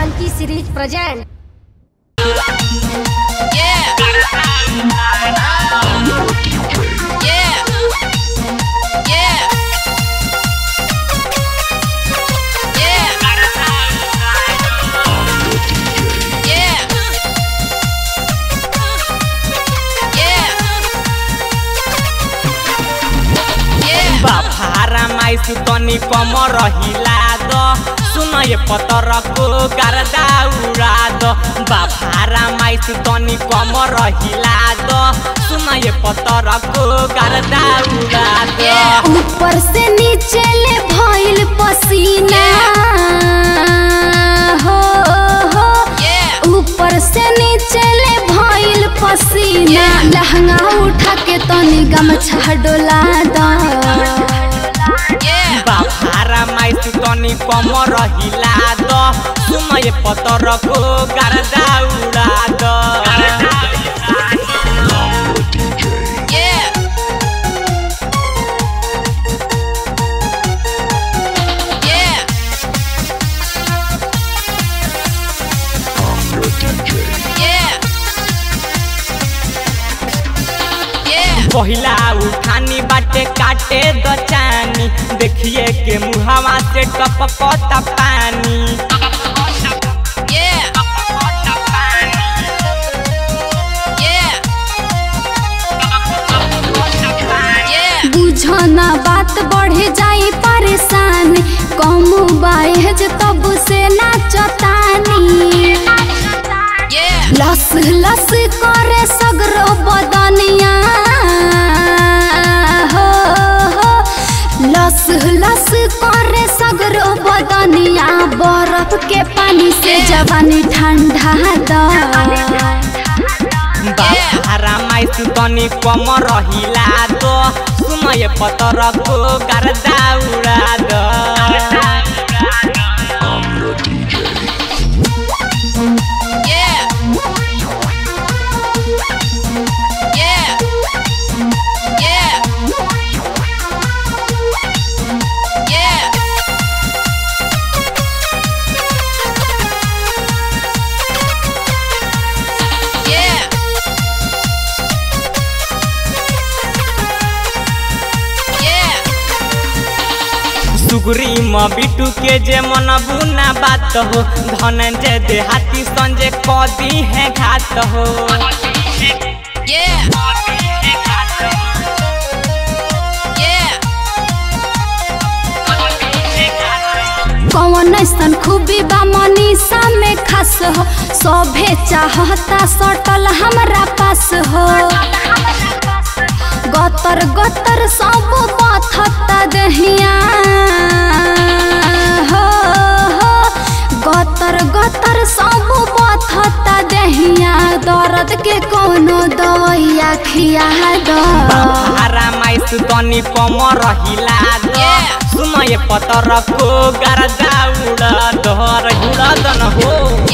Monkey series present. Yeah. Yeah. Yeah. Yeah. Yeah. Yeah. बाफारा माइसु तनी कम रहिला द सुन ये पतरको गर्दा उडा द बाफारा माइसु तनी कम रहिला द सुन ये पतरको गर्दा उडा द ऊपर से नीचे ले भइल पसीना हो हो Yeah. ऊपर से नीचे ले भइल पसीना लहंगा उठा के तनी गमछा डोला द Yeah. बाफारा माइसु तनी कम रहिला द सुन ये पतरको गर्दा उडा द Yeah. Yeah. Yeah. Yeah. पहिला उठानी बाटे काटे द चानी देखिए के मुहावा से टपकता पानी Yeah. Yeah. Yeah. बुझो ना बात बढ़े जाई परेशान कम बाहेज तब से नाचतानी Yeah. लस लस करे सगरो बदनिया हो हो लस लस करे सगरो बदनिया बर्फ के पानी से जवानी ठंडा द बाहरा माइसु तनी कम रहिला दो सुन ये पतरको गर्दा उडा द Yeah. Yeah. Yeah. Yeah. Yeah. Yeah. सुगरी म बिटू के जे मन बुना बात हो धनंजय देहाती संजय कदी है घात हो Yeah. Yeah. कौन ऐसन खूबी बा मनीषा में खास हो सभे चाहता सटल हमरा पास हो गतर गतर सब बथता दहिया हो हो गतर गतर सब बथता दहिया दर्द के कोनो दवाइया खिया दो बाहरा माइसु तनी कम रहिला द Yeah. सुन ये पतरको गर्दा उडा दहर उडा दन हो